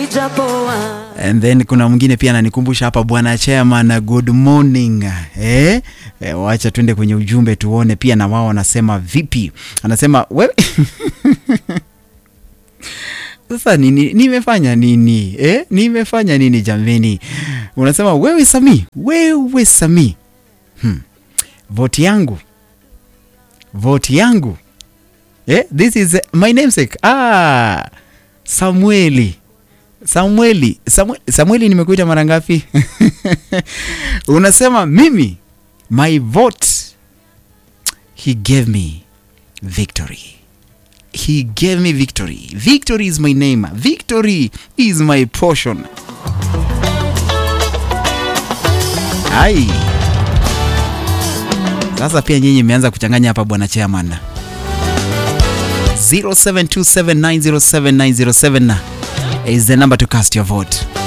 ijapoa And then kuna mwingine pia ananikumbusha hapa bwana chairman good morning eh? Eh, wacha tuende kwenye ujumbe tuone pia na wao wanasema vipi anasema wewe sasa nini nimefanya nini eh? nimefanya nini jameni unasema wewe sami wewe sami hmm. voti yangu voti yangu eh? this is my namesake ah, samueli samueli samueli, samueli nimekuita mara ngapi unasema mimi my vote he gave me victory he gave me victory victory is my name victory is my portion ai sasa pia nyinyi imeanza kuchanganya hapa bwana chairman 0727907907 is the number to cast your vote